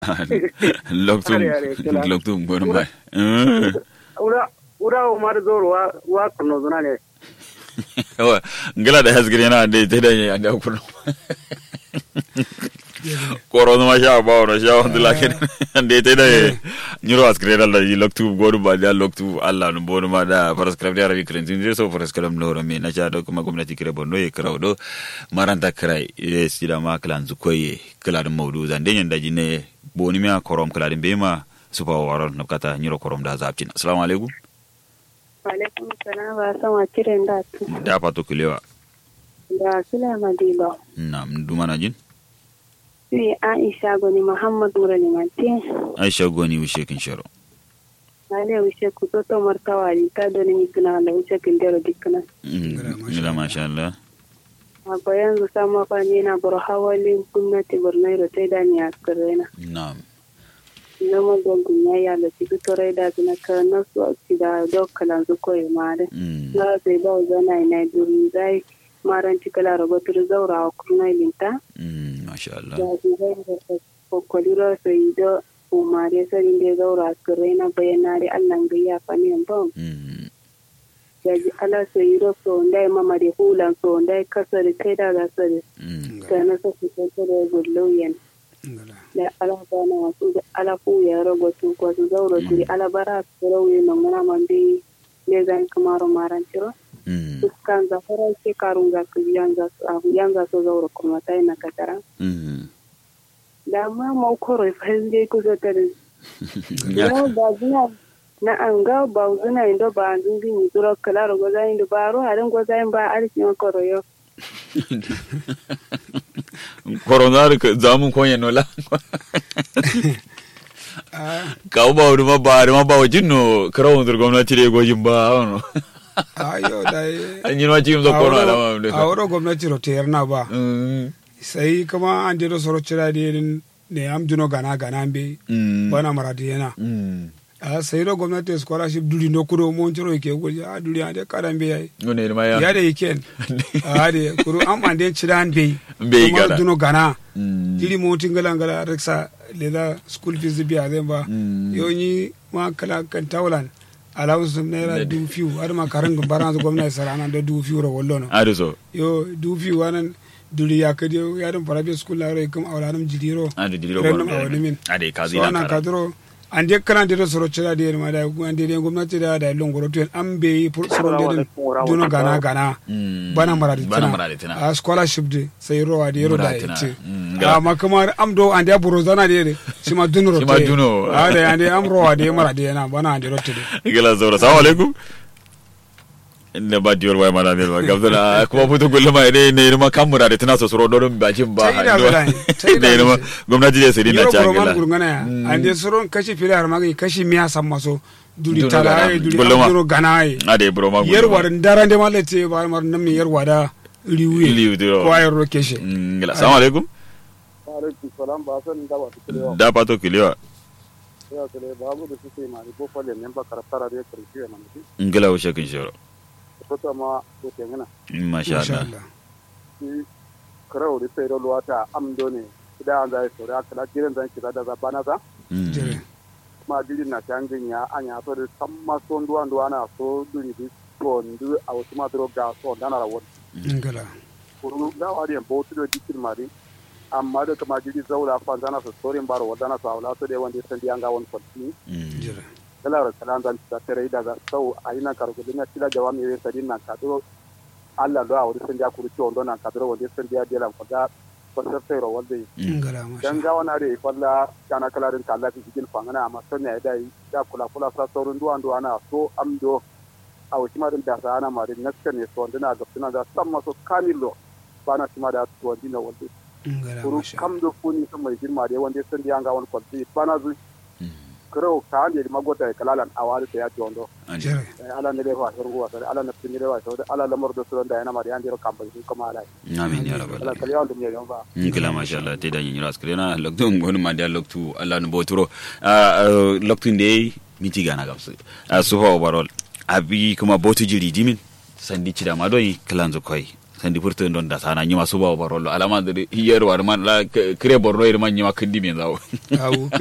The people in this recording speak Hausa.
loktum Are, are, kila. loktum gon mai ura ura o mar zoro wa wa kuno zuna ne wa ngala da hasgire na de te da ya da kurno koro no ma sha ba ora sha on la ken de te da nyiro hasgire da yi loktu gon ba da loktu Allah no bon ma da prescribe da rabi kren tin so prescribe no ro me na sha do kuma gwamnati kire bonno e krawo maranta krai e sida ma klan zu koye kala da mawdu zan den da jine boni me korom kala da bema supa waron no kata nyiro korom da zaptin assalamu alaikum Alaikum salam ba san wa kiran da tu. da pato kilewa Da kila madiba. na dumana jin Ni Aisha goni Muhammad Nura Limanti. aisha goni wishe kin sharo Ale wuce ku to to martawa ri ta do ni gina da wuce kin dero dikana. ngila masha Allah A bayan zu sama fa ni na bar hawali gwamnati Borno ta da ni askarena. na'am Zama da gunya ya da ci to rai da na ka na su ci da dokkalan zu koyi mare. Mm. Na sai ba zana ina duri zai maran ci kala robotur zaura wa kurna linta. Mm, masha Allah kokkoliro so yiɗo umare sori nde gawro askirre na bayanare allah gayya faniyan bam Mm, yaji ala so yiɗo so ndai mamade hulan so ndai kasore kaidaga sore mm, sana so fitotore golloyen da ala bana wasu da ala fu ya rogo tu ko su zawro turi ala bara askiro wi no ngana mande le zan kamaro marantiro mm, fuskan za fara ke karunga ku yanga yanga so zawro kuma tai na katara mm. da ma mau koro fahimde kusa tare Ya- No, ba zina na an ga ba zina indo ba an dungi ni duro kala ro goza indo ba ro harin goza in ba arki ma koro yo Koronar ka zamun konya nola ka ba wuri ma ba ma ba wajin no karawun zur gwamnati da gojin ba ono ayo dai an yi ma cikin zo kono alama da a wuro gwamnati ro te yarna ba Mm, sai kuma an dero soro cira de ne am duno gana gana be mm, bana maradi yana mm. a sai ro gwamnati scholarship duli no kuro mon ciro ke goji a duli ande karan be yayi Ngone ne ma ya ya da yake a de kuro am ande ciran be Be kuma gana. duno gana Mm, jiri mo tingala ngala reksa leda school fees biya zai ba Mm. yoni ma kala kan tawlan allowance naira Da- du fiu har ma karan baran gwamnati sarana da du fiu ro wollono ado so yo du fiu wanan duli ya kadi ya dum private school la ro kam awlanum jidiro ado dilo Random kono awani min. ade ka so zina ana kara kadro ande kala de soro cira de ma da ande de gwamnati da da longoro to an be pour soro de duno gana gana Mm. bana maradi Bana tina maradi tina. a scholarship de sai ro ade ro da Maradi tina. yace Mm, ga- a ma kamar am do ande buro zana de de sima duno ro Sima te. duno. a da ande am ro ade maradi na bana ande ro te de gila zaura salamu alaikum inda ba diyor wai mana ne ba gabdana kuma futu gullum ma ne ne ma kamura da tana so soro don bajin ba Ta ina bala ne, ta ina ne ma bala. gwamnati da sai na yoro ci buro man gila gurgana ya ande soro kashi fili har magi kashi miya sam maso duli Duno tala gana. ai duli Gulluma. am duno gana ai ade bro ma yerwar darande malete bar mar nam yerwa da liwe Liwe diro. ko ayro keshe gila salamu alaikum alaikum salam ba san da ba su kire da pato kiliwa ya kire ba mu da su sai mari ko falle ne ba karfara da karfi ya man ngila wuce kin shoro ko ta ma ko te ngana masha Allah shi karau da sai ro ta amdo ne da an zai so da kala jiran zan kira da zabana za Mm. jere ma jirin na tangin ya anya so da samma so nduwa nduwa na so duri di so ndu a wasu ma dro ga so dana rawon ngala kuru da wari en bautu do dikil mari amma da kama jiri zaura fa zana so storin baro wadana so awla so de wanda san dianga won konti Mm. jere kala ra kalan zan ta tare da ga sau aina kargo dina tila jawami we sadin nan kadro Allah do awri san dia kuru ci ondo nan kadro wanda san dia dia lan koda ko sai ro wanda ngala masha dan ga wana re falla kana kala din kala fi cikin fangana amma son ya dai da kula kula sa saurin duwan duwana so amdo a wuce ma din da sa ana ma din naska ne so dina ga tuna da san maso kamilo bana tuma da to dina wanda ngala kuru masha kam do funi sun mai girma da wanda sun diya ga wani kwalti bana zu kuro ka hande ma gota e kalalan awari ta ya jondo jere ala ne le fa ruwa sai ala na tin le wa sai ala lamar do suran da yana ma da yan diro kamba su kuma ala amin ya rabbal ala alamin kaliyan dum ne yon ba ngila masha Allah te da yin ras krena loktu ngonu ma da loktu Allah no boturo loktu de miti gana gamsu su ho overall abi kuma botu jiri dimin sandi cida ma doyi kalanzo koi sandi furta don da sana nyima suba barolo alama da hiyar war man la kire borno ir man nyima kindi men zawo awu